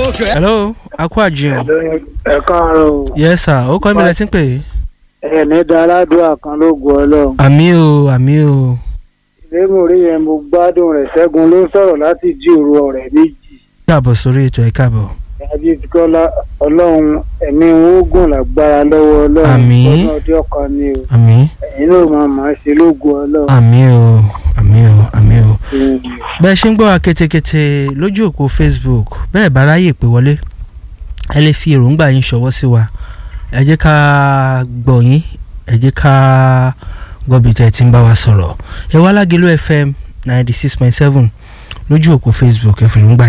hello akú àjẹun ẹ káàárọ̀ o yes sir ó kọ́ mi lẹ́tí pé ẹ̀ẹ́nì da aládùúrà kan ló gun ọlọ́run àmì o àmì o ìlémùrí yẹn mo gbádùn rẹ̀ ṣẹ́gun ló ń sọ̀rọ̀ láti jí òru ọ̀rẹ́ méjì káàbọ̀ sórí ètò ẹ̀ káàbọ̀ àbí kọ́lá ọlọ́run ẹ̀mí wọn ó gùn lágbára lọ́wọ́ ọlọ́run Àmín. ọdún ọdún ọkàn ni o àmì ẹ̀yin náà máa máa ṣe lógun ọlọ́run. àmì o àmì o àmì o Mm. bẹ́ẹ̀ ṣe ń gbọ́ wa ketekete lójú òpó facebook bẹ́ẹ̀ bá ráyè pé wọlé ẹ lè fi èròǹgbà yín ṣọwọ́ sí wa ẹ jẹ́ ká gbọ́ yín ẹ jẹ́ ká gbọ́ bí tẹ́ ẹ ti ń bá wa sọ̀rọ̀ ẹ wá lágẹ̀lú fm ninety six point seven lójú òpó facebook ẹ fi èròǹgbà